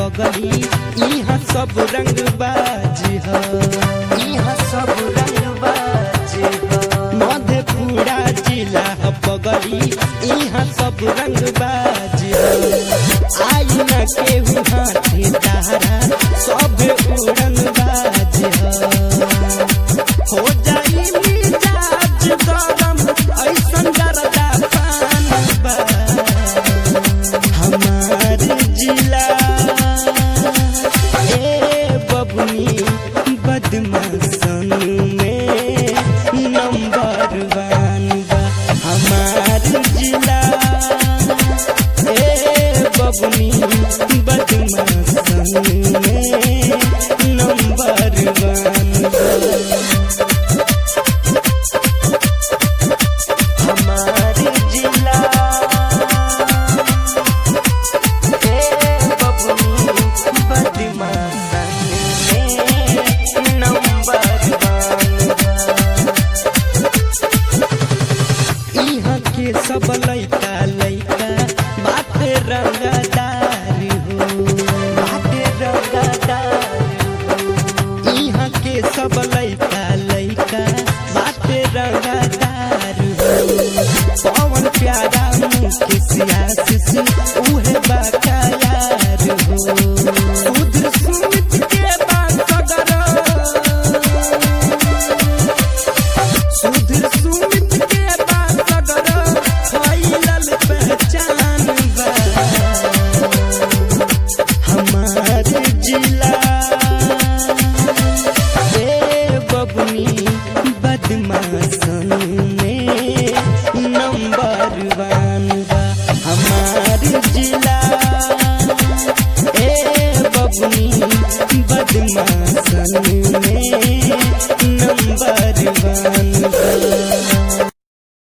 पगली यहाँ सब रंग बाजी ह यहाँ सब रंग बाजी ह मधेपुरा जिला ह पगली यहाँ सब रंग बाजी ह आई न केहू हाथी तारा सब उड़न बाजी ह हो जाई मिजाज गरम ऐसन गरदा पान बा हमार जिला ए बबनी बदमाशन में नंबर वन बा हमार जिला ए बबनी बदमाशन में नंबर वन बा हमार जिला ए बबनी बदमाशन में नंबर वन इहाँ के सब लइका लइका बाटे रंगदार हो बाटे रंगदार हो इहाँ के सब लइका लइका बाटे रंगदार हो पवन प्यारा मुँह के सियासिस उहे बाकायार हो सुधर सुमित के बात सुधर सुमित के बात फैलल पहचान बा हमार जिला ए बबनी बदमाशन में नंबर वन बा हमार जिला ए बबनी बदमाशन में